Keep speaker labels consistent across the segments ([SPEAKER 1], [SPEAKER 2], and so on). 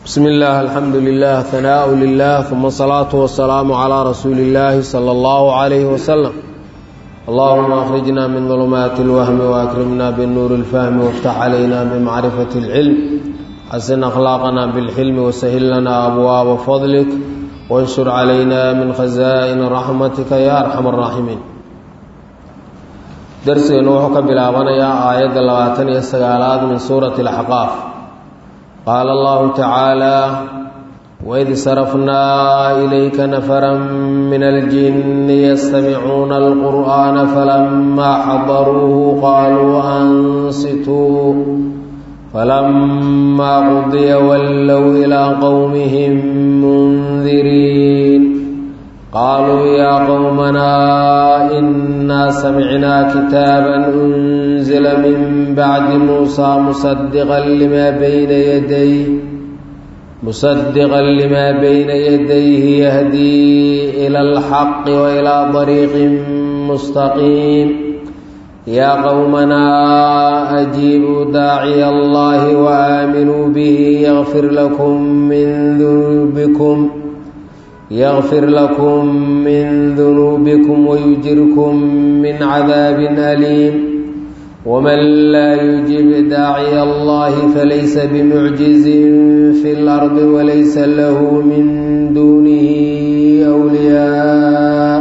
[SPEAKER 1] bsm اllah alxamdu lilah hanaaء lilah uma الsalaaةu wasalaamu عlى rasuuli اllahi slى اllahu عalayh waslm allahuma akhrijna min ظulumaati اlwahmi waakrimna bnuuri اlfahmi wاftax calayna bmacrifati اlcilm xasin akhlaaqna bاlxilmi wasahil lana abwaaba fadlik wanshur calayna min khaza'ini raxmatika ya arxam الraaximiin darsigeennu wuxuu ka bilaabanayaa aayadda labaatan iyo sagaalaad min suurati اlaxqaaf qaala allahu tacaala waid sarafnaa ilayka nafara min aljinni yastamicuuna alqur'aana falamaa xadaruuhu qaaluu ansituu falamaa qudiya wallow ilaa qowmihim mundiriin qaaluu yaa qowmanaa inaa samicnaa kitaaban unzila min bacdi muusaa musadiqan limaa bayna yaday musadiqan limaa bayna yadayhi yahdii ila alxaqi wa ilaa dariiqin mustaqiim yaa qowmanaa ajiibuu daaciya allahi wa aaminuu bihi yakfir lakum min dunuubikum ykfir lakum min dunuubikum wayujirkum min cadaabin aliim wman laa yujib daaciya allahi falaysa bimucjizin fi lardi walaysa lahu min duunihi wliyaa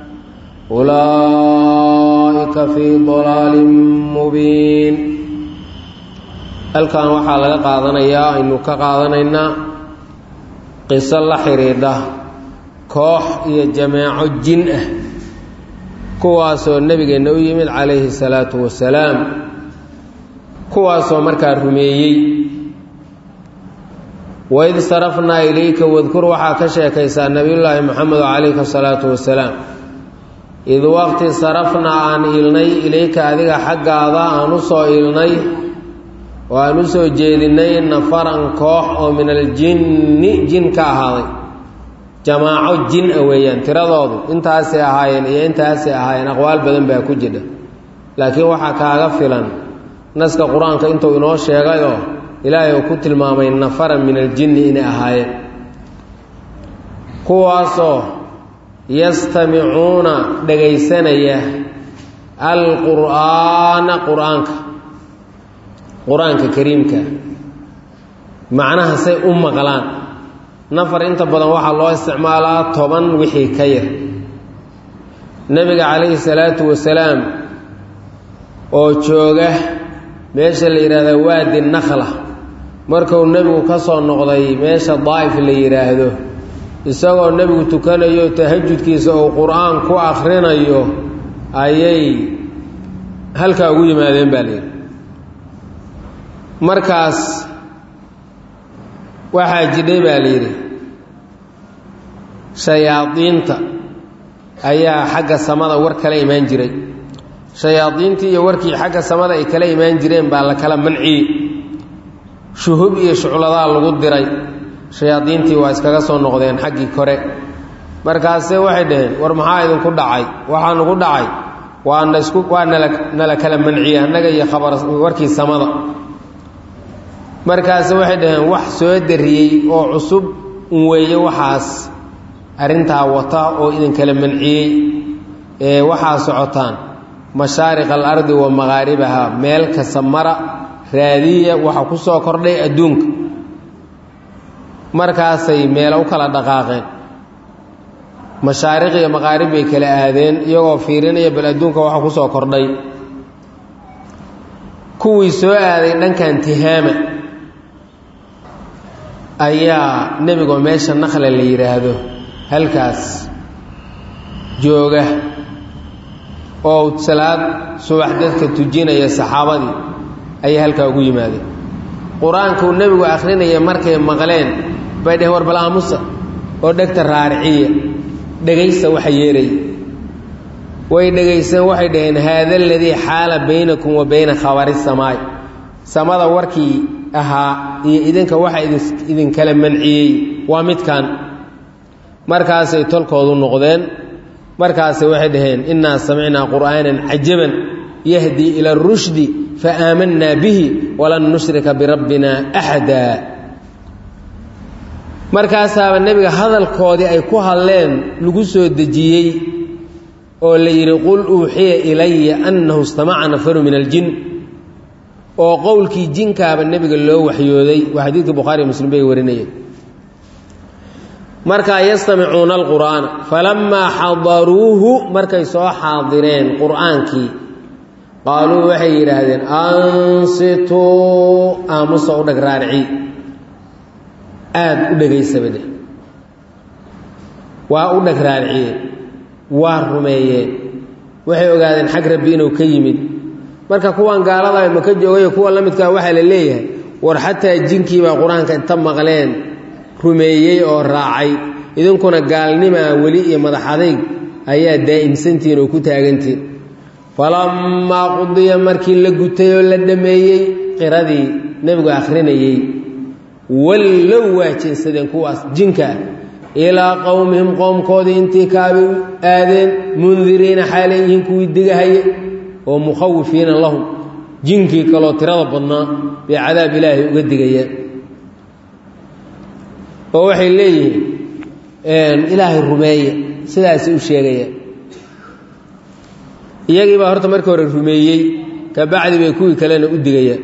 [SPEAKER 1] ulaa'ika fii dalaalin mubiin halkan waxaa laga qaadanayaa aynu ka qaadanaynaa qiso la xidhiidha koox iyo jameeco jin ah kuwaasoo nebigeenna u yimid calayhi salaatu wasalaam kuwaasoo markaa rumeeyey waid sarafnaa ilayka wadkur waxaa ka sheekaysaa nebiyullaahi moxamedo calayhi salaatu wasalaam id waqti sarafnaa aan iilnay ilayka adiga xaggaada aan u soo iilnay oo aan u soo jeedinay nafaran koox oo min aljinni jin ka ahaaday jamaaco jin a weeyaan tiradoodu intaasay ahaayeen iyo intaasay ahaayeen aqwaal badan baa ku jidha laakiin waxaa kaaga filan naska qur-aanka intuu inoo sheegayoo ilaahay uu ku tilmaamay nafaran min aljinni inay ahaayeen kuwaasoo yastamicuuna dhagaysanaya alqur'aana qur-aanka qur-aanka kariimka macnaha say u maqlaan nafar inta badan waxaa loo isticmaalaa toban wixii ka yar nebiga calayhi salaatu wasalaam oo jooga meesha la yidhaahda waadi nakhla markuu nebigu ka soo noqday meesha daa'if la yidhaahdo isagoo nebigu tukanayo tahajudkiisa uu qur-aan ku akhrinayo ayay halkaa ugu yimaadeen baa layidhi markaas waxaa jidhay baa la yidhi shayaadiinta ayaa xagga samada war kala imaan jiray shayaadiintii iyo warkii xagga samada ay kala imaan jireen baa la kala manciyey shuhub iyo shucladaa lagu diray shayaadiintii waa iskaga soo noqdeen xaggii kore markaase waxay dhaheen war maxaa idinku dhacay waxaa nagu dhacay waa naisku waa nala nala kala manciyey annaga iyo khabar warkii samada markaase waxay dhaheen wax soo dariyey oo cusub un weeye waxaas arrintaa wata oo idinkala manciyey ee waxaa socotaan mashaariq alardi wa maqaaribaha meel kasta mara raadiya waxa ku soo kordhay adduunka markaasay meelo u kala dhaqaaqeen mashaariq iyo maqaarib bay kala aadeen iyagoo fiirinaya bal adduunka waxa ku soo kordhay kuwii soo aaday dhankan tihaama ayaa nebigoo meesha nakla la yidhaahdo halkaas jooga oo salaad subax dadka tujinaya saxaabadii ayay halkaa ugu yimaadeen qur-aankuu nebigu akhrinaya markay maqleen bay dheheen war bal aamusa oo dhegta raariciya dhegaysta waxa yeeraya way dhegaysteen waxay dhaheen haada aladii xaala baynakum wa bayna khabari samaay samada warkii ahaa iyo idinka waxa idinkala manciyey waa midkan markaasay tolkoodu noqdeen markaasay waxay dhaheen innaa samicnaa qur'aanan cajaban yahdii ila arushdi fa aamanaa bihi walan nushrika birabbina axada markaasaaba nebiga hadalkoodii ay ku hadleen lagu soo dejiyey oo la yidhi qul uuxiya ilaya annahu istamaca nafaru min aljin oo qowlkii jinkaaba nebiga loo waxyooday waa xadiidka bukhaariy muslim bay warinayeen markaa yastamicuuna alqur'aana falammaa xadaruuhu markay soo xaadireen qur'aankii qaaluu waxay yidhaahdeen ansituu aamusa u dheg raarici aada u dhegaysabade waa u dheg raariciyeen waa rumeeyeen waxay ogaadeen xag rabbi inuu ka yimid marka kuwan gaalada maka joogayo kuwa la midkaa waxaa la leeyahay war xataa jinkiibaa qur-aanka inta maqleen rumeeyey oo raacay idinkuna gaalnimaa weli iyo madax adayg ayaa daa'imsantihiin oo ku taagantihin falammaa qudiya markii la gutay oo la dhammeeyey qiradii nebigu akhrinayey wallow waa jeensadeen kuwaas jinka ah ilaa qowmihim qoomkoodii intii kaabay aadeen mundiriina xaalay yihiin kuwii digahaya oo mukhawifiina lahum jinkii kaloo tirada badnaa bay cadaab ilaahay uga digayaan oo waxay leeyihiin ilaahay rumeeye sidaasay u sheegayaan iyagii baa horta markii hore rumeeyey ka bacdi bay kuwii kalena u digayaan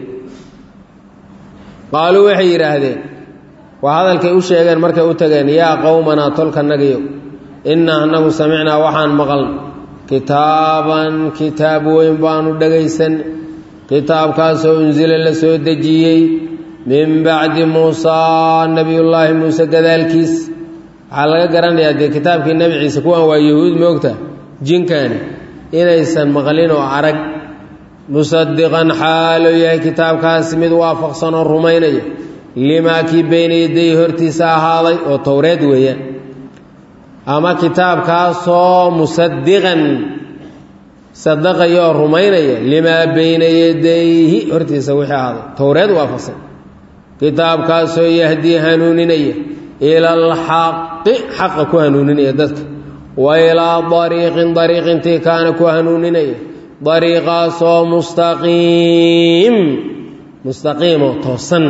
[SPEAKER 1] qaaluu waxay yidhaahdeen waa hadalkay u sheegeen markay u tageen yaa qowmanaa tolkanagiyo innaa annagu samicnaa waxaan maqalna kitaaban kitaab weyn baanu dhegaysan kitaabkaasoo unsila la soo dejiyey min bacdi muusaa nebiyullaahi muuse gadaalkiis waxaa laga garanayaa dee kitaabkii nebi ciise kuwan waa yahuud moogta jinkaani inaysan maqlin oo arag musadiqan xaaloo yahay kitaabkaasi mid waafaqsan oo rumaynaya limaa kii beyna yaday hortiisa ahaaday oo towreed weeyaan ama kitaabkaasoo musadiqan sadaqaya oo rumaynaya limaa beyna yadayhi hortiisa wixii ahaaday towreed waafaqsan kitaabkaasoo yahdii hanuuninaya ila alxaqi xaqa ku hanuuninaya dadka wa ilaa dariiqin dariiqintii kaana ku hanuuninaya dariiqaasoo mustaqiim mustaqiimo toosan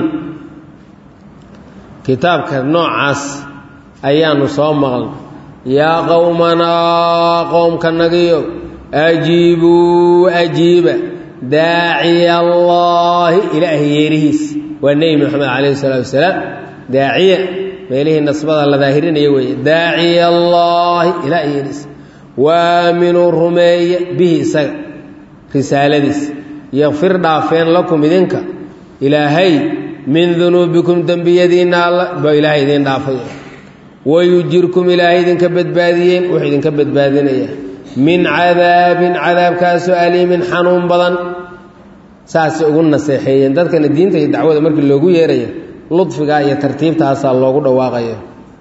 [SPEAKER 1] kitaabka noocaas ayaanu soo maqlna yaa qowmanaa qoomkanagiyo ajiibuu ajiiba daaciya allaahi ilaahay yeerihiis waa nebi moxamed calayhi salaatu wasalaam daaciya meelihii nasbada la daahirinaya weeye daaciya allaahi ilaahay yeerihiis waaminuu rumeeya bihi isaga risaaladiis yakfir dhaafeen lakum idinka ilaahay min dunuubikum dembiyadiinna alla ba ilaahay idiin dhaafay wayujirkum ilaahay idinka badbaadiyeen wuxuu idinka badbaadinayaa min cadaabin cadaabkaasoo aliimin xanuun badan saasay ugu naseexeeyeen dadkana diinta iyo dacwada markii loogu yeerayo ludfigaa iyo tartiibtaasaa loogu dhawaaqayo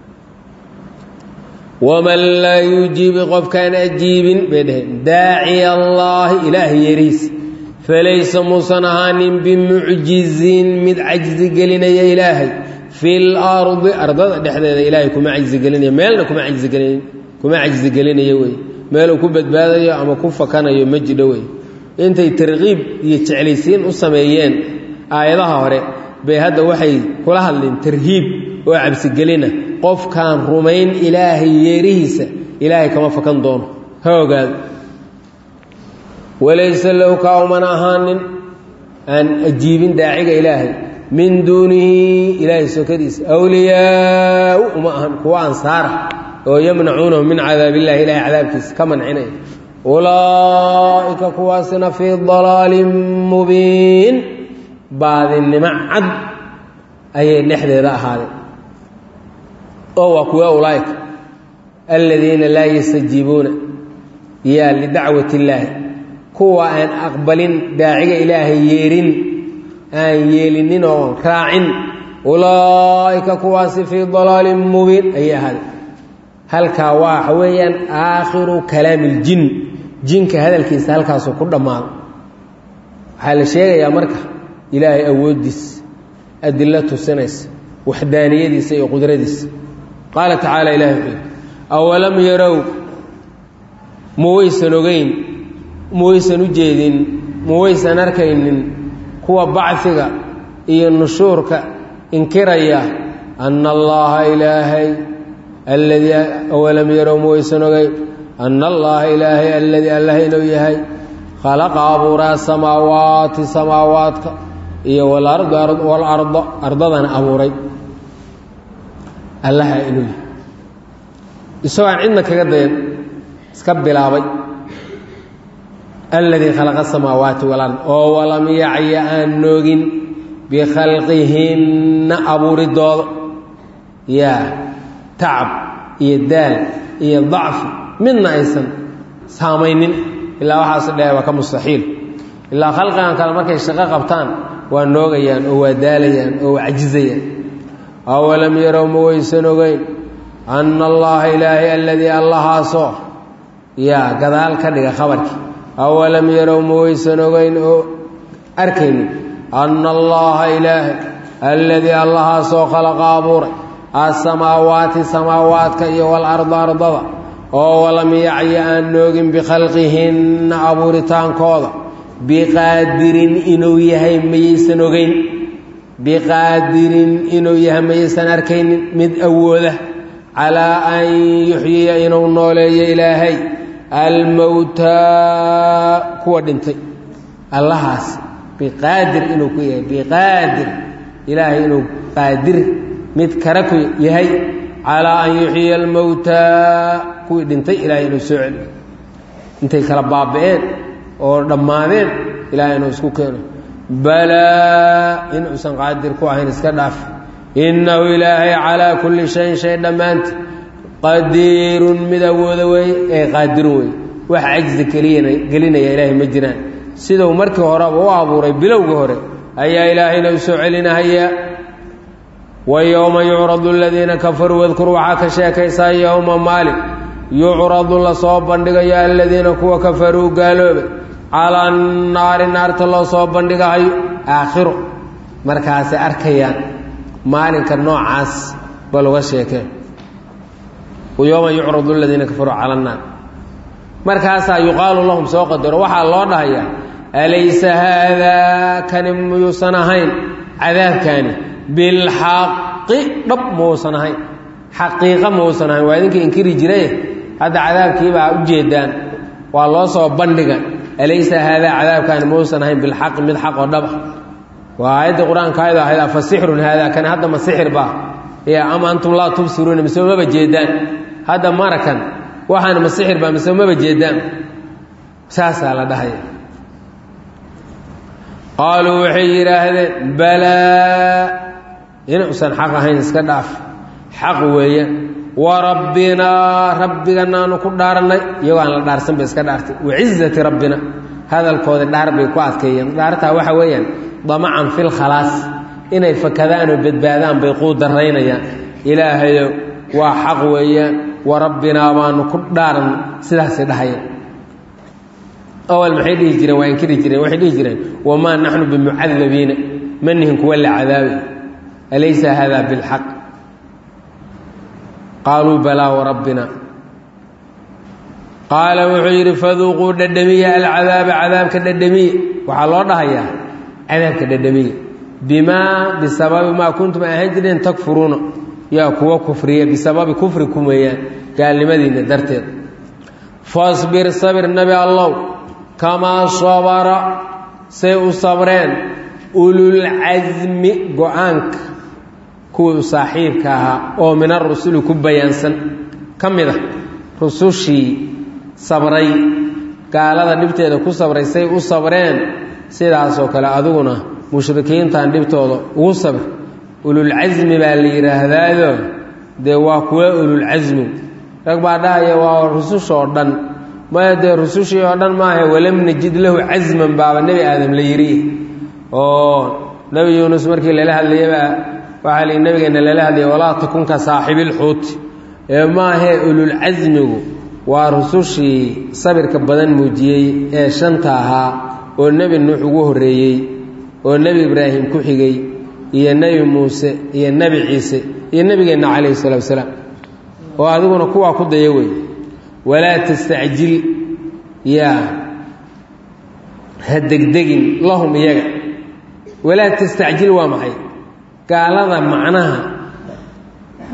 [SPEAKER 1] waman laa yujiibi qofkaan ajiibin bay dhaheen daaciya allaahi ilaahay yeerihiis falaysa muusan ahaanin bimucjizin mid cajzi gelinaya ilaahay fil ardi ardada dhexdeeda ilaahay kuma cajzigelinaya meelna kuma cajzigelin kuma cajzigelinaya wey meeluu ku badbaadayo ama ku fakanayo ma jidho wey intay tarkiib iyo jeclaysiin u sameeyeen aayadaha hore bay hadda waxay kula hadleen tarhiib oo cabsigelina qofkaan rumayn ilaahay yeerihiisa ilaahay kama fakan doono ha ogaado walaysa lahu kaa uman ahaanin aan ajiibin daaciga ilaahay min duunihi ilaahay sokadiisa awliyaau uma ahan kuwa ansaara oo yamnacuunahu min cadaab illahi ilahay cadaabkiisa ka mancinaya ulaa'ika kuwaasina fii dalaalin mubiin baadinimo cad ayay dhexdeeda ahaadeen oo waa kuwa ulaa'ika aladiina laa yastajiibuuna yaa lidacwati illaahi kuwa aan aqbalin daaciga ilaahay yeerin aan yeelinin oo raacin ulaa'ika kuwaasi fii dalaalin mubiin ayay ahaadeen halkaa waxa weeyaan aakhiru kalaami iljin jinka hadalkiisa halkaasuu ku dhammaado waxaa la sheegayaa marka ilaahay awooddiisa adilo tusinaysa waxdaaniyadiisa iyo qudradiisa qaala tacaala ilahi wuxuu yidhi awalam yarow ma waysan ogeyn ma waysan u jeedin ma waysan arkaynin kuwa bacfiga iyo nushuurka inkiraya ana allaha ilaahay alladii awalam yarow mawaysan ogeyn ana allaha ilaahay alladii allah inuu yahay khalaqa abuuraa samaawaati samaawaadka iyo walarda ardadana abuuray allaha inuu yahay isagoo aan cidna kaga dayan iska bilaabay alladii khalaqa asamaawaati walard oo walam yacya aan noogin bikhalqihinna abuuridooda yaa tacab iyo daal iyo dacfi midna aysan saamaynin ilaa waxaas dheh waa ka mustaxiil ilaa khalqigan kale markay shaqo qabtaan waa noogayaan oo waa daalayaan oo waa cajizayaan awalam yarow ma waysan ogeyn anna allaha ilaahay alladii allahaasoo yaa gadaal ka dhiga khabarkii awalam yarow ma waysan ogeyn oo arkaynin anna allaha ilaahay alladii allahaasoo khalaqa abuuray asamaawaati samaawaadka iyo walarda ardada oo walam yacya aan noogin bikhalqihinna abuuritaankooda biqaadirin inuu yahay mayaysan ogeyn biqaadirin inuu yahay mayaysan arkaynin mid awooda calaa an yuxyiya inuu nooleeyo ilaahay almowtaa kuwa dhintay allahaas biqaadir inuu ku yahay biqaadir ilaahay inuu qaadir mid kara ku yahay calaa an yuxyiya almowtaa kuwii dhintay ilaahay inuu soo celiyo intay kala baaba'een oo dhammaadeen ilaahay inuu isku keeno balaa inuusan qaadir ku ahayn iska dhaaf innahu ilaahay calaa kulli shayin shay dhammaanta qadiirun mid awooda weeye ee qaadirun weeye wax cajzi keliyana gelinaya ilaahay ma jiraan siduu markii horeba u abuuray bilowga hore ayaa ilaahayna u soo celinahayaa wa yowma yucradu aladiina kafaruu wadkur waxaa ka sheekaysaa yowma maalin yucradu lasoo bandhigayo aladiina kuwa kafaruu gaaloobay calaa annaari naarta loo soo bandhigahayo aakhiro markaasay arkayaan maalinka noocaas bal uga sheekeen yowma yucradu aladiina kafaruu cala annaar markaasaa yuqaalu lahum soo qadaro waxaa loo dhahayaa alaysa haadaa kani muyuusan ahayn cadaabkaani bilxaqi dhab mauusan ahayn xaqiiqa mauusan ahayn waa idinkii inkiri jiraye hadda cadaabkiibaa u jeedaan waa loo soo bandhiga alaysa haadaa cadaabkaani mauusan ahayn bilxaqi mid xaq oo dhaba waa aayaddii qur-aanka ayado ahayd afa sixrun haadaa kani hadda ma sixir baa ya ama antum laa tubsiruuna mise maba jeedaan hadda marakan waxaan ma sixir baa mise maba jeedaan saasaa la dhahaya qaaluu waxay yidhaahdeen balaa inuusan xaq ahayn iska dhaaf xaq weeyaan wa rabbinaa rabbiganaanu ku dhaarannay iyagoo aan la dhaarsan bay iska dhaartay wacizati rabbina hadalkooda dhaar bay ku adkeeyeen dhaartaa waxa weeyaan damacan fil khalaas inay fakadaan oo badbaadaan bay quu daraynayaan ilaahayow waa xaq weeyaan wa rabbinaa baanu ku dhaaran sidaasay dhahayeen awal maxay dhihi jireen waa inkiri jireen waxay dhihi jireen wamaa naxnu bimucadabiina ma nihin kuwa la cadaabay alaysa hada bilxaq qaaluu balaa warabbina qaala wuxuu yidhi faduuquu dhadhamiya alcadaaba cadaabka dhadhamiya waxaa loo dhahayaa cadaabka dhadhamiya bimaa bisababi maa kuntum ahaan jireen takfuruuna yaa kuwa kufriya bisababi kufrikum weeyaan gaalnimadiinna darteed fasbir sabir nabi allow kamaa sabara say u sabreen ululcasmi go-aanka kuwii u saaxiibka ahaa oo min arusuli ku bayaansan ka mid ah rusushii sabray gaalada dhibteeda ku sabray say u sabreen sidaasoo kale adiguna mushrikiintan dhibtooda ugu sabr ululcasmi baa la yidhaahdaado dee waa kuwa ululcasmi rag baa dhahaya waa rusushoo dhan maya dee rusushii oo dhan maaha walam najid lahu casman baaba nebi aadam la yidhi oo nebi yuunus markii lala hadlayabaa waxaa li nebigeenna lala hadlaya walaa takun ka saaxibilxuuti ee maahee ululcasmigu waa rusushii sabirka badan muujiyey ee shanta ahaa oo nebi nuux ugu horreeyey oo nebi ibraahim ku xigay iyo nebi muuse iyo nebi ciise iyo nebigeenna calayhi salatu wasalaam oo adiguna kuwaa ku daya wey walaa tastacjil yaa ha degdegin lahum iyaga walaa tastacjil waa maxay gaalada macnaha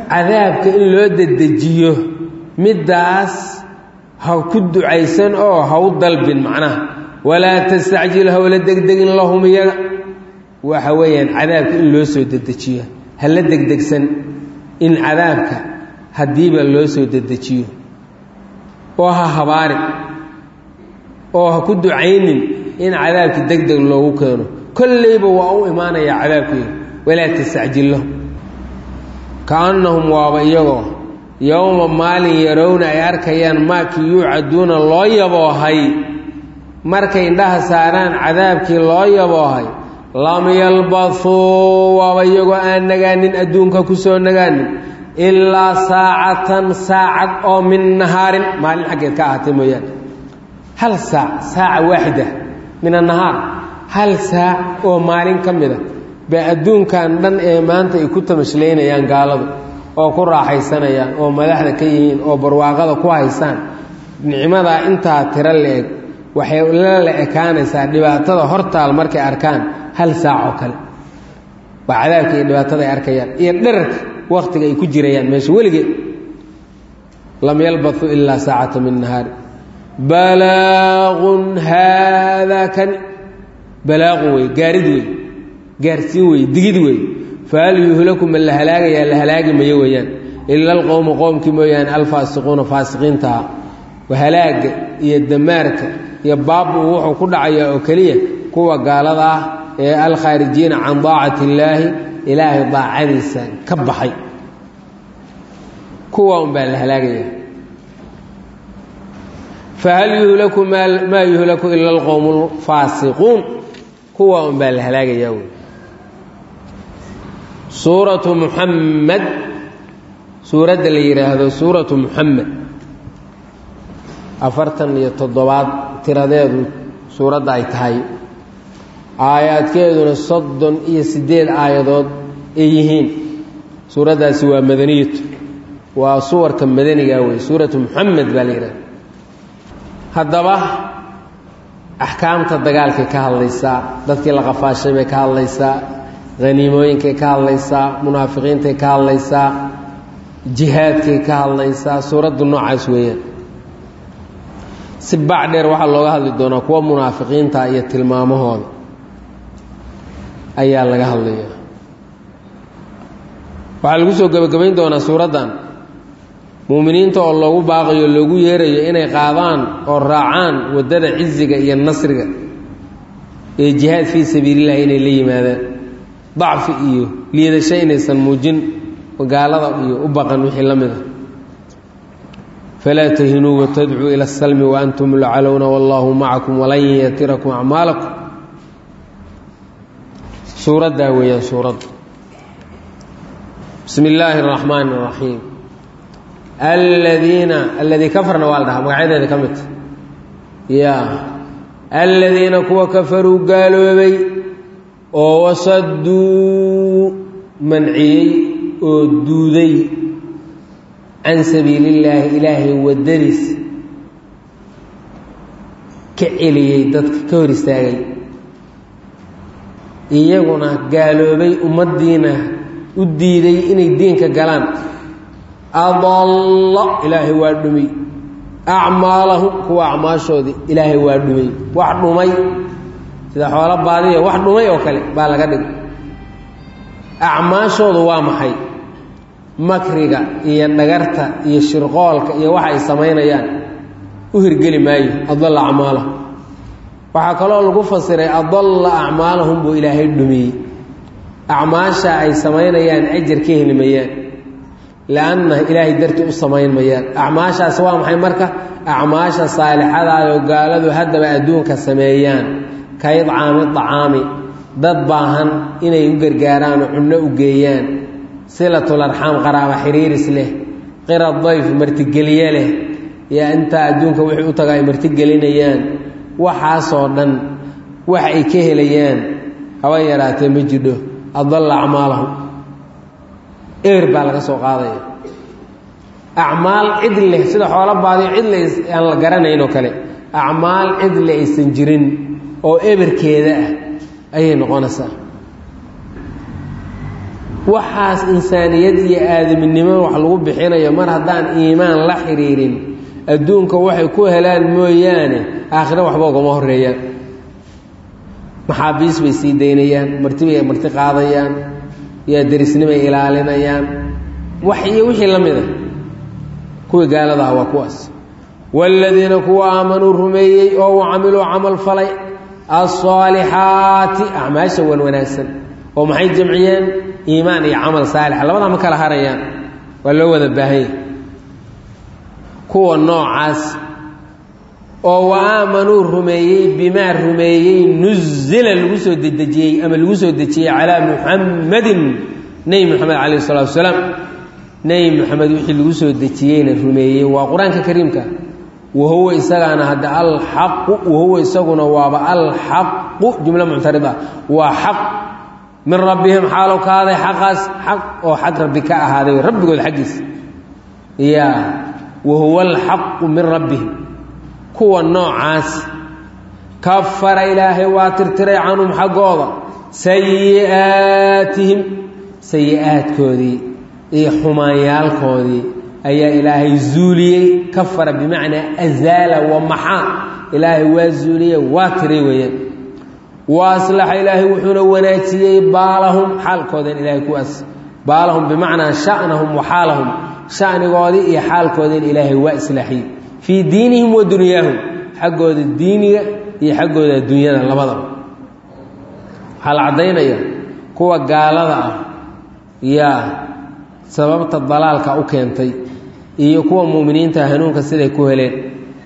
[SPEAKER 1] cadaabka in loo dedejiyo middaas ha ku ducaysan oo ha u dalbin macnaha walaa tastacjil hawla degdegin lahum iyaga waxa weeyaan cadaabka in loo soo dedejiyo ha la degdegsan in cadaabka haddiiba loo soo dedejiyo oo ha habaarin oo ha ku ducaynin in cadaabki deg deg loogu keeno kollayba waa u imaanayaa cadaabkeeda walaa tastacjil lahum kaannahum waaba iyagoo yowma maalin yarowna ay arkayaan maakii yuucaduuna loo yaboohay markay indhaha saaraan cadaabkii loo yaboohay lam yalbathuu waaba iyagoo aan nagaanin adduunka ku soo nagaanin ilaa saacatan saacad oo min nahaarin maalin xaggeed ka ahaatay mooyaane hal saac saaca waaxida min annahaar hal saac oo maalin ka mida baa adduunkan dhan ee maanta ay ku tamashlaynayaan gaaladu oo ku raaxaysanayaan oo madaxda ka yihiin oo barwaaqada ku haysaan nicmadaa intaa tiro la-eg waxay la la ekaanaysaa dhibaatada hortaal markay arkaan hal saac oo kale waa cadaabka iyo dhibaatada ay arkayaan iyo dherarka waktiga ay ku jirayaan meesha weligeed lam yalbathuu ilaa saacata min nahaari balaaqun haadaa kan balaaqun wey gaarid wey gaarsiin wey digid wey fahal yuhlaku ma la halaagayaa la halaagi mayo weeyaan ila alqowmu qowmkii mooyaane alfaasiquuna faasiqiintaha halaaga iyo damaarka iyo baabu wuxuu ku dhacayaa oo keliya kuwa gaalada ah ee alkhaarijiina can daacati illaahi ilaahay daacadiisa ka baxay kuwa un baa la halaagaya fahal yuhlaku maa yuhlaku ila alqowmu alfaasiquun kuwa un baa la halaagayaa wey suuratu muxamed suuradda la yidhaahdo suuratu muxamed afartan iyo toddobaad tiradeedu suuradda ay tahay aayaadkeeduna soddon iyo siddeed aayadood ay yihiin suuraddaasi waa madaniyatu waa suwarka madaniga wey suuratu muxamed baa la yidhahda haddaba axkaamta dagaalkay ka hadlaysaa dadkii la qafaashay bay ka hadlaysaa haniimooyinkay ka hadlaysaa munaafiqiintay ka hadlaysaa jihaadkay ka hadlaysaa suuraddu noocaas weeyaan si bac dheer waxaa looga hadli doonaa kuwa munaafiqiinta iyo tilmaamahooda ayaa laga hadlaya waxaa lagu soo gebagabayn doonaa suuraddan muuminiinta oo loogu baaqayo loogu yeerayo inay qaadaan oo raacaan waddada ciziga iyo nasriga ee jihaad fii sabiilillahi inay la yimaadaan dacfi iyo liidasho inaysan muujin gaalada iyo u baqan wixii la mid a falaa tahinuu watadcuu ila asalmi waantum lacalowna wallaahu macakum walan yatirakum acmaalakum suuraddaa weeyaan suuradda bismi illaahi اraxmaan اraxiim aladiina aladii kafarna waa la dhahaa magacyadeeda ka midta ya aladiina kuwa kafaruu gaaloobay oo wasaduu manciyey oo duuday can sabiili illaahi ilaahay waddadiis ka celiyey dadka ka hor istaagay iyaguna gaaloobay ummaddiina u diiday inay diinka galaan adalla ilaahay waa dhumay acmaalahum kuwa acmaashoodii ilaahay waa dhumay wax dhumay sida xoolo baadiya wax dhumay oo kale baa laga dhigay acmaashoodu waa maxay makriga iyo dhagarta iyo shirqoolka iyo waxa ay samaynayaan u hirgeli maayo adalla acmaalahum waxaa kaloo lagu fasiray adalla acmaalahum buu ilaahay dhumiyey acmaasha ay samaynayaan ajar ka heli mayaan lianna ilaahay dartii u samayn mayaan acmaashaas waa maxay marka acmaasha saalixadaayoo gaaladu haddaba adduunka sameeyaan ka idcaami dacaami dad baahan inay u gargaaraan oo cunno u geeyaan silatul arxaam qaraaba xiriiris leh qira dayf martigelye leh yaa intaa adduunka wixii u taga ay martigelinayaan waxaasoo dhan wax ay ka helayaan haba yaraatee ma jidho adalla acmaalahum eber baa laga soo qaadaya acmaal cid leh sida xoolo baadiyo cid le aan la garanayn oo kale acmaal cid le aysan jirin oo eberkeeda ah ayay noqonaysaa waxaas insaaniyad iyo aadaminimo wax lagu bixinayo mar haddaan iimaan la xidhiirin adduunka waxay ku helaan mooyaane aakhiro waxba ugama horeeyaan maxaabiis bay sii daynayaan martibay marti qaadayaan yaa derisnimay ilaalinayaan wax iyo wixii la mida kuwii gaalada ah waa kuwaas waaladiina kuwa aamanuu rumeeyey oo u camiluu camal falay alصaalixaati acmaasha wan wanaagsan oo maxay jamciyeen iimaan iyo camal saalixa labadaa ma kala harayaan waa loo wada baahanya kuwa noocaas oo wa aamanuu rumeeyey bimaa rumeeyey nuzila lagu soo dedejiyey ama lagu soo dejiyey calaa muxammadin nebi moxamed calayh isalaatu wasalaam nebi moxamed wixii lagu soo dejiyeyna rumeeyey waa qur-aanka kariimka wahuwa isagaana hadda alxaqu wahuwa isaguna waaba alxaqu jumlo muctarida waa xaq min rabbihim xaalow ka ahaaday xaqaas xaq oo xag rabbi ka ahaaday rabbigood xaggiisa ya wahuwa alxaqu min rabbihim kuwa noocaas kafara ilaahay waa tirtiray canhum xaggooda sayi'aatihim sayi-aadkoodii iyo xumaanyaalkoodii ayaa ilaahay zuuliyey kafara bimacnaa azaala wa maxaa ilaahay waa zuuliyey waa tiray weeyaan wa aslaxa ilaahay wuxuuna wanaajiyey baalahum xaalkoodan ilaahay kuwaas baalahum bimacnaa shanahum wa xaalahum shanigoodii iyo xaalkoodin ilaahay waa islaaxiyey fii diinihim wa dunyaahum xaggooda diiniga iyo xaggooda adduunyada labadaba waxaa la caddaynaya kuwa gaalada ah yaa sababta dalaalka u keentay iyo kuwa muuminiinta hanuunka siday ku heleen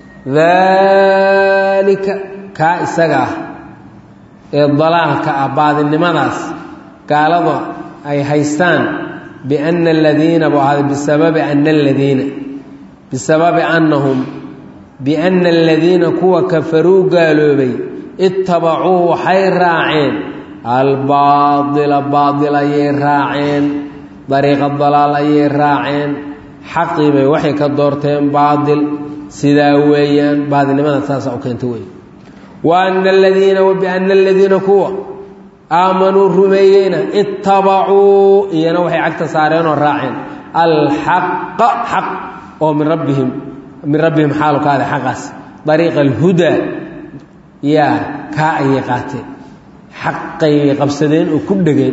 [SPEAKER 1] daalika kaa isaga ah ee dalaalka ah baadinimadaas gaalada ay haystaan biana aladiina buu ahaaday bisababi ana aladiina bisababi annahum biana aladiina kuwa kafaruu gaaloobay ittabacuu waxay raaceen albaaila baail ayay raaceen dariiqa dalaal ayay raaceen xaqii bay waxay ka doorteen baail sidaa weeyaan baadilnimada saasaa u keenta wey wa ana aladiina wa biana aladiina kuwa aamanuu rumeeyeyna ittabacuu iyana waxay cagta saareenoo raaceen alxaqa xaq oo min rabbihim min rabbihim xaalu kaada xaqaas dariiqa alhudaa yaa kaa ayay qaateen xaqay qabsadeen oo ku dhegeen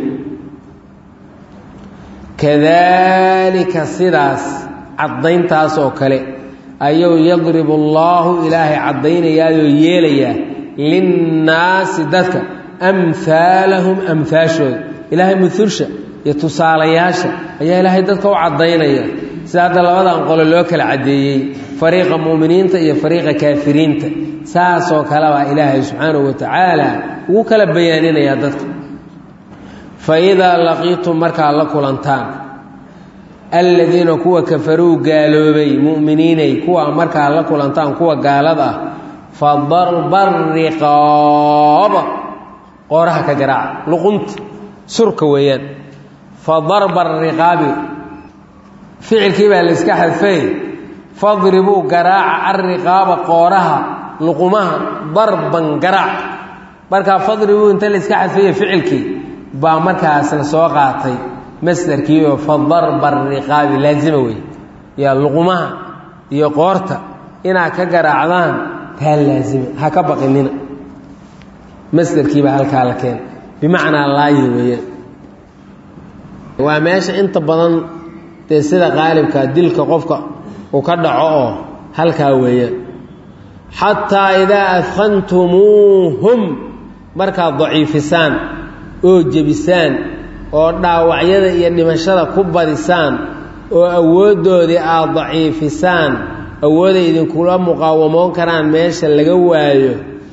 [SPEAKER 1] kadalika sidaas caddayntaas oo kale ayuu yadribu allaahu ilaahay caddaynayaayoo yeelayaa linnaasi dadka amhaalahum amhaashooda ilaahay muulsha iyo tusaalayaasha ayaa ilaahay dadka u caddaynaya sida hadda labadan qolo loo kala caddeeyey fariiqa mu'miniinta iyo fariiqa kaafiriinta saasoo kale baa ilaahay subxaanahu wa tacaala ugu kala bayaaninayaa dadka fa idaa laqiitum markaad la kulantaan aladiina kuwa kafaruu gaaloobay mu'miniinay kuwa markaad la kulantaan kuwa gaalada ah fa darba riqaaba qooraha ka garaaca luqunta surka weeyaan fa darba ariqaabi ficilkii baa la iska xadfay fadribuu garaaca alriqaaba qooraha luqumaha darban garaac markaa fadribuu inta la iska xadfaya ficilkii baa markaas la soo qaatay masdarkiioo fa darba ariqaabi laazima wey yaa luqumaha iyo qoorta inaad ka garaacdaan taa laazima ha ka baqinina masdarkiibaa halkaa la keena bimacnaa laayi weeyaan waa meesha inta badan dee sida qaalibka dilka qofka uu ka dhaco oo halkaa weeyaan xataa idaa adkhantumuuhum markaad daciifisaan oo jebisaan oo dhaawacyada iyo dhimashada ku badisaan oo awooddoodii aad daciifisaan awooday idinkula muqaawamoon karaan meesha laga waayo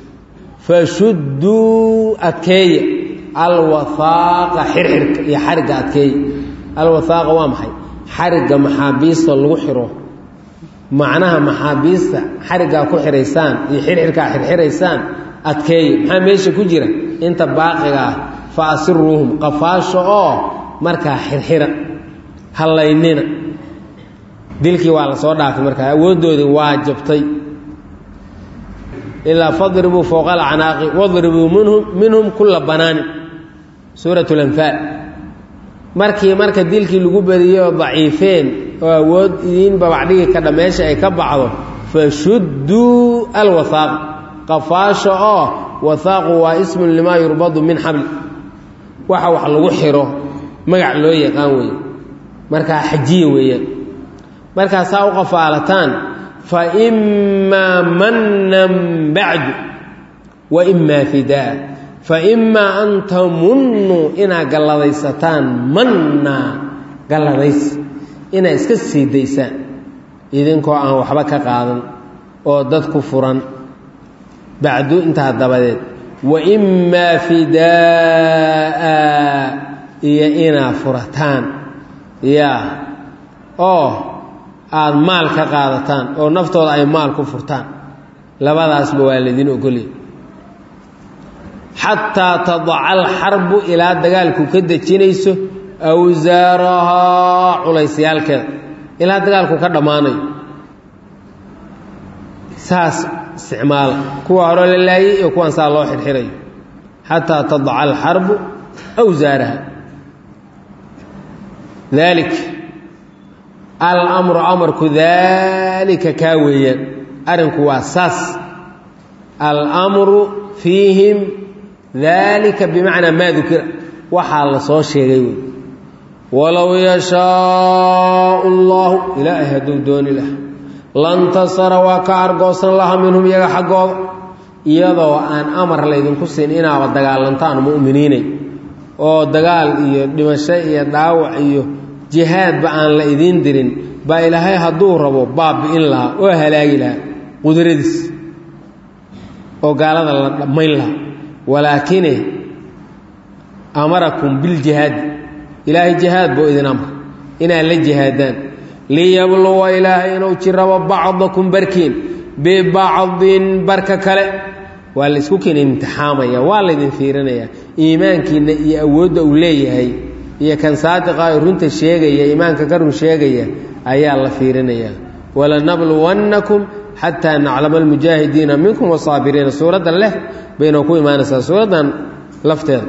[SPEAKER 1] fashudduu adkeeya alwathaaqa xirxirka iyo xarigga adkeeya alwathaaqa waa maxay xarigga maxaabiista lagu xiro macnaha maxaabiista xariggaa ku xiraysaan iyo xirxirkaa xirxiraysaan adkeeya maxaa meesha ku jira inta baaqiga ah fa asiruuhum qafaasho oo markaa xirxira hallaynina dilkii waa la soo dhaafay markaa awooddoodii waa jabtay ilaa fadribuu fowqa alacnaaqi wadribuu minhum minhum kulla banaanin suurat lanfaal markii marka dilkii lagu badiyey oo daciifeen oo awood idiin babacdhigi kadha meesha ay ka baxdo fashudduu alwahaaq qafaasha oo wahaaqu waa ismun limaa yurbadu min xabli waxa wax lagu xiro magac loo yaqaan weeye markaa xajiya weeyaan markaasaa u qafaalataan fa imaa mannan bacdu wa imaa fidaa fa imaa an tamunnuu inaad galladaysataan mannaa galladays inaad iska sii daysaan idinkoo aan waxba ka qaadan oo dadku furan bacdu intaa dabadeed wa imaa fidaa'a iyo inaad furataan yaa oo aada maal ka qaadataan oo naftooda ay maal ku furtaan labadaasba waa laydin ogolya xataa tadaca alxarbu ilaa dagaalku ka dejinayso awsaarahaa culaysyaalkeeda ilaa dagaalku ka dhammaanayo saas isticmaala kuwa hore la laayay iyo kuwan saa loo xirxirayo xataa tadaca alxarbu awsaaraha dalik alamru amarku daalika kaa weeyaan arrinku waa saas almru fiihim daalika bimacnaa maa dukira waxaa la soo sheegay wey walow yashaau allahu ilaahay hadduu dooni laha lantasara waa ka argoosan laha minhum iyaga xaggooda iyadoo aan amar laydinku siin inaaba dagaalantaan mu'miniinay oo dagaal iyo dhimasho iyo dhaawac iyo jihaadba aan la idiin dirin baa ilaahay hadduu rabo baabi'in lahaa oo halaagi lahaa qudradiis oo gaalada la dhammayn lahaa walaakine amarakum biljihaadi ilaahay jihaad buu idin amra inaad la jihaadaan liyabluwa ilaahay inuu jirabo bacdakum barkiin bibacdin barka kale waa la isku keen imtixaamaya waa laydin fiirinayaa iimaankiinna iyo awoodda uu leeyahay iyo kan saadiqa ee runta sheegaya iimaanka ka run sheegaya ayaa la fiirinayaa walanabluwannakum xataa naclama almujaahidiina minkum wasaabiriina suuradda leh bayna ku imaanaysaa suuraddan lafteeda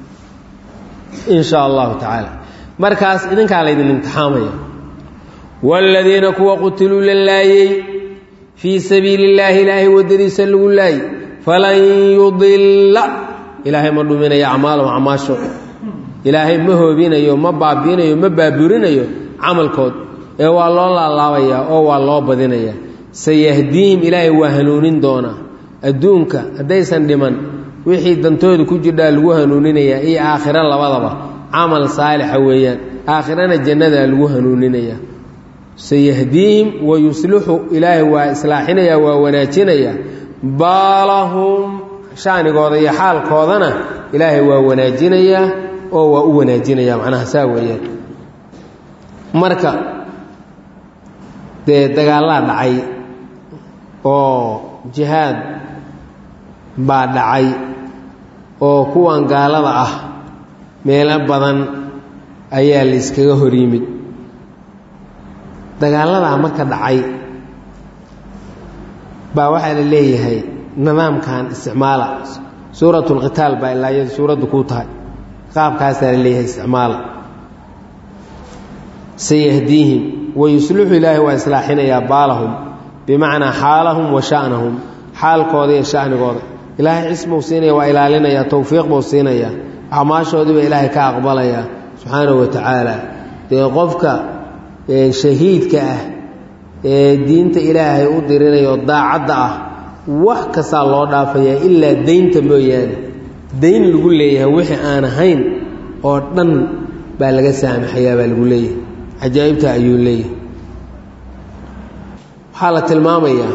[SPEAKER 1] in sha allahu tacaala markaas idinkaa laydin imtixaamaya waaladiina kuwa qutiluu la laayey fii sabiili illaahi ilaahay waddadiisa lagu laayey falan yudilla ilaahay ma dhuminayo acmaalahum acmaasho ilaahay ma hoobinayo ma baabi'inayo ma baaburinayo camalkood ee waa loo laalaabayaa oo waa loo badinayaa sayahdiihim ilaahay waa hanuunin doonaa adduunka haddaysan dhiman wixii dantooda ku jirdhaa lagu hanuuninayaa iyo aakhiro labadaba camal saalixa weeyaan aakhirana jannadaa lagu hanuuninayaa sayahdiihim wa yuslixu ilaahay waa islaaxinayaa waa wanaajinayaa baalahum shaanigooda iyo xaalkoodana ilaahay waa wanaajinayaa oo waa u wanaajinayaa macnaha saa weeyaan marka dee dagaallaa dhacay oo jihaad baa dhacay oo kuwan gaalada ah meelo badan ayaa la iskaga hor yimid dagaaladaa marka dhacay baa waxaa la leeyahay nidaamkan isticmaala suurat lqitaal baa ilaa iyadu suuraddu kuu tahay qaabkaasaa la leeyahay isticmaala sayahdiihim wayuslixu ilaahay waa islaaxinayaa baalahum bimacnaa xaalahum wa sha'nahum xaalkooda iyo shanigooda ilaahay cisbuu siinaya waa ilaalinayaa towfiiq buu siinayaa acmaashoodiiba ilaahay ka aqbalayaa subxaanahu wa tacaala dee qofka shahiidka ah ee diinta ilaahay u dirinayo daacadda ah wax kastaa loo dhaafayaa ilaa daynta mooyaane dayn lagu leeyahay wixii aan ahayn oo dhan baa laga saamaxayaa baa lagu leeyahay cajaa'ibta ayuu leeyahay waxaa la tilmaamayaa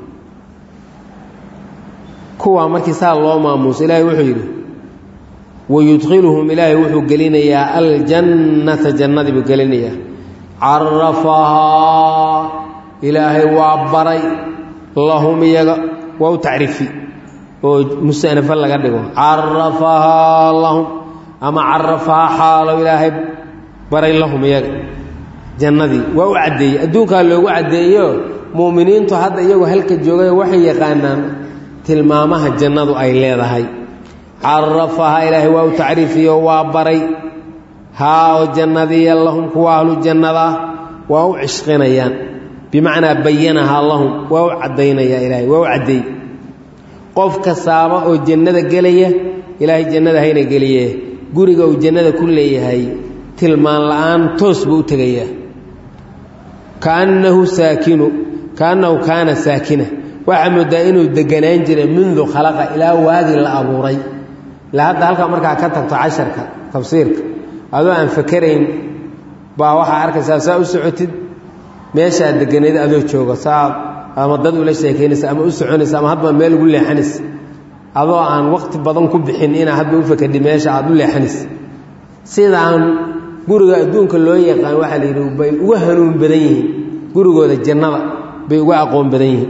[SPEAKER 1] kuwaa markii saa loo maamuuso ilaahay wuxuu yidhi wayudkhiluhum ilaahay wuxuu gelinayaa aljannata jannadii buu gelinayaa carafahaa ilaahay waa baray lahum iyaga waa u tacriifi oo musanafo laga dhigo carafahaa lahum ama carafahaa xaalo ilaahay baray lahum iyaga jannadii waa u caddeeyey adduunkaa loogu caddeeyo mu'miniintu hadda iyagoo halka joogay waxay yaqaanaan tilmaamaha jannadu ay leedahay carafahaa ilaahay waa u tacriifiyo waa baray haa oo jannadiya lahum kuwa ahlu jannada waa u cishqinayaan bimacnaa bayanahaa lahum waa u caddaynayaa ilaahay waa u caddeey qof kastaaba oo jannada gelaya ilaahay jannada hayna geliye guriga uu jannada ku leeyahay tilmaan la'aan toos buu u tegayaa kaannahu saakinu kaannahu kaana saakina waxaa moodaa inuu deganaan jiray mundu khalaqa ilaa waagii la abuuray ilaa hadda halkaa markaa ka tagto casharka tafsiirka adoo aan fakerayn baa waxaa arkaysaa saa u socotid meeshaad deganayd adoo jooga saa ama dad ula sheekaynaysa ama u soconaysa ama hadba meel ugu leexanaysa adoo aan waqti badan ku bixin inaa hadba u fakadhi meesha aad u leexanaysa sidaan guriga adduunka loo yaqaan waxaa la yidhi bay uga hanuun badan yihiin gurigooda jannada bay uga aqoon badan yihiin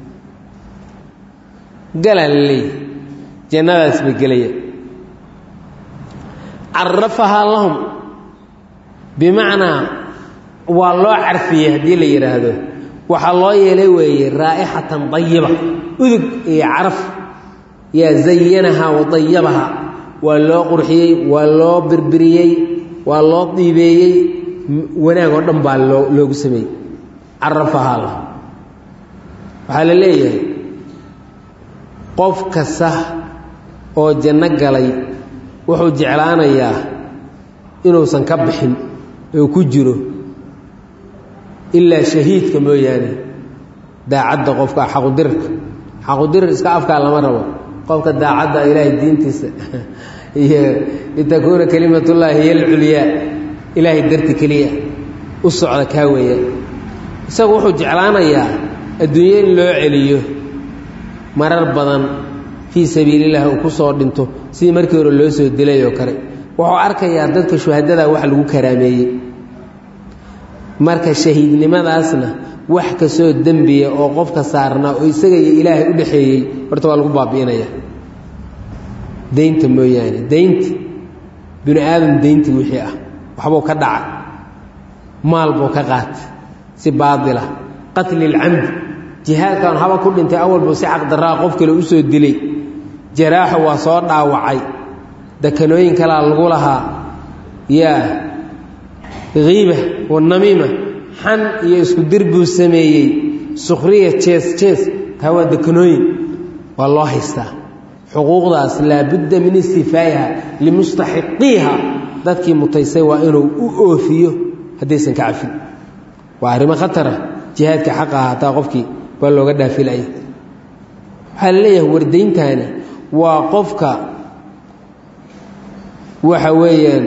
[SPEAKER 1] galaa la leeyahy jannadaas bay gelayaan carafahaa lahum bimacnaa waa loo carfiyey haddii la yidhaahdo waxaa loo yeelay weeye raa'ixatan dayiba udug iyo caraf yaa zayanahaa wa dayabahaa waa loo qurxiyey waa loo birbiriyey waa loo diibeeyey wanaag oo dhan baa loo loogu sameeyey carafahaa lah waxaa la leeyahay qof kasta oo janno galay wuxuu jeclaanayaa inuusan ka bixin oo ku jiro ilaa shahiidka mooyaane daacadda qofka xaqudirka xaqudirir iska afkaa lama rabo qofka daacadda ilaahay diintiisa iyo litakuuna kelimatullaahi hiy alculyaa ilaahay darti keliya u socda kaa weeya isagu wuxuu jeclaanayaa adduunyo in loo celiyo marar badan fii sabiilillahi uu ku soo dhinto sidii markii hore loo soo dilay oo kale wuxuu arkayaa dadka shuhadada wax lagu karaameeyey marka shahiidnimadaasna wax kastoo dembiya oo qofka saarnaa oo isaga iyo ilaahay u dhexeeyey horta waa lagu baabi'inaya daynta mooyaane daynti binu aadam dayntii wixii ah waxbuu ka dhacay maal buu ka qaatay si baadila qatli ilcamdi jihaadkan haba ku dhintay awalbuu si xaqdaraa qof kale u soo dilay jaraaxu waa soo dhaawacay dakanooyin kalaa lagu lahaa yaa kiiba wanamiima xan iyo isku dir buu sameeyey sukhriya jees jees taa waa dekanooyin waa loo haystaa xuquuqdaas laabudda min istifaa'iha limustaxiqiiha dadkii mutaysay waa inuu u oofiyo haddaysan ka cafin waa arrimo khatara jihaadka xaqa ah hataa qofkii waa looga dhaafilaya waxaa la leeyahay wardayntaani waa qofka waxa weeyaan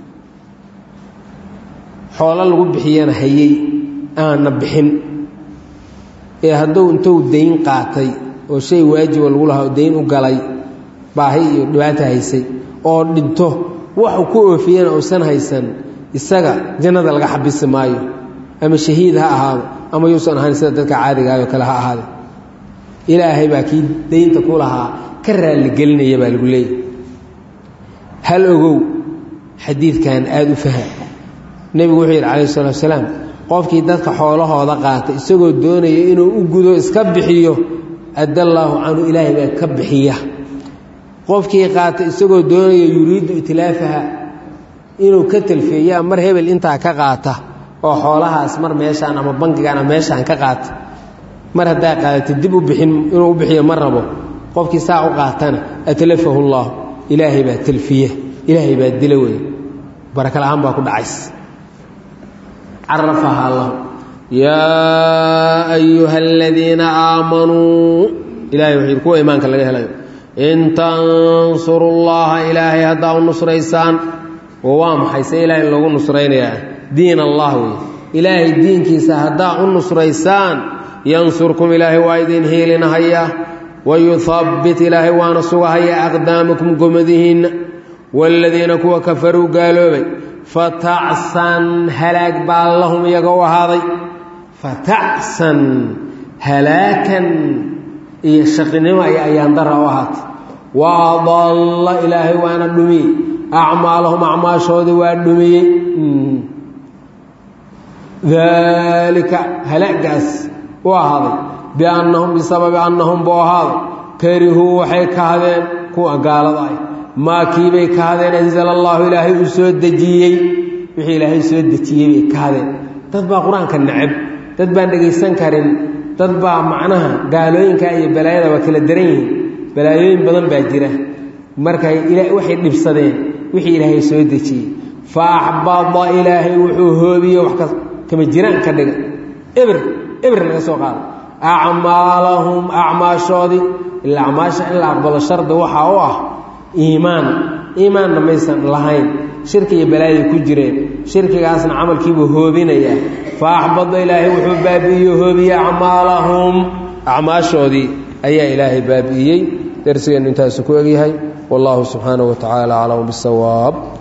[SPEAKER 1] xoolo lagu bixiyana hayey aanna bixin ee hadduu intuu dayn qaatay oo shay waajiba lagu lahaa oo dayn u galay baahi iyo dhibaata haysay oo dhinto waxu ku oofiyana uusan haysan isaga jannada laga xabisi maayo ama shahiid ha ahaado ama yuusan ahayn sida dadka caadigaayoo kale ha ahaade ilaahay baa kii daynta ku lahaa ka raalligelinaya baa lagu leeyahy hal ogow xadiidkan aada u faham nebigu wuxuu yidhi calayhi salatu wasalaam qofkii dadka xoolahooda qaata isagoo doonaya inuu u gudo iska bixiyo addallaahu canhu ilaahay baa ka bixiya qofkii qaata isagoo doonaya yuriiddu itlaafaha inuu ka talfeeyaa mar hebel intaa ka qaata oo xoolahaas mar meeshaan ama bankigaan ama meeshaan ka qaata mar haddaa qaadata dib u bixin inuu u bixiyo ma rabo qofkii saa u qaatana atlafahu allah ilaahay baa talfiya ilaahay baa dila wey baraka la-aan baa ku dhacays carafaha allah yaa ayuha aladiina aamanuu ilahay wuxuu yidhi kuwa imaanka laga helayo in tansuru llaha ilaahay haddaa u nusraysaan oo waa maxay se ilaahay loogu nusraynayaa diin allah wey ilaahay diinkiisa haddaa u nusraysaan yansurkum ilaahay waa idin hiilinahaya wayuhabbit ilaahay waana sugahaya aqdaamakum gomadihiinna waaladiina kuwa kafaruu gaaloobay fatacsan halaag baa lahum iyaga u ahaaday fatacsan halaakan iyo shaqinimo iyo ayaandara u ahaatay wa adalla ilaahay waana dhumiyey acmaalahum acmaashoodii waa dhumiyey daalika halaagaas u ahaaday biannahum bisababi annahum buu ahaaday karihuu waxay kahdeen kuwa gaalada ah maa kiibay kaadeen anzala allaahu ilaahay uu soo dejiyey wixii ilaahay soo dejiyey bay kaadeen dad baa qur-aanka necab dad baan dhegaysan karin dad baa macnaha gaalooyinka iyo balaayada waa kala daran yihiin balaayooyin badan baa jira markay waxay dhibsadeen wixii ilaahay soo dejiyey fa axbada ilaahay wuxuu hoobiye wax kama jiraan ka dhiga ebr ebr laga soo qaada acmaalahum acmaashoodii ilaa acmaasha in la aqbalo shardi waxaa u ah iimaan iimaanna maysan lahayn shirki iyo balaayay ku jireen shirkigaasna camalkiibuu hoobinayaa fa axbada ilaahay wuxuu baabi'iye hoobiye acmaalahum acmaashoodii ayaa ilaahay baabi'iyey darsigeennu intaasu ku egyahay wallahu subxaanaه wa tacaala aclam bisawaab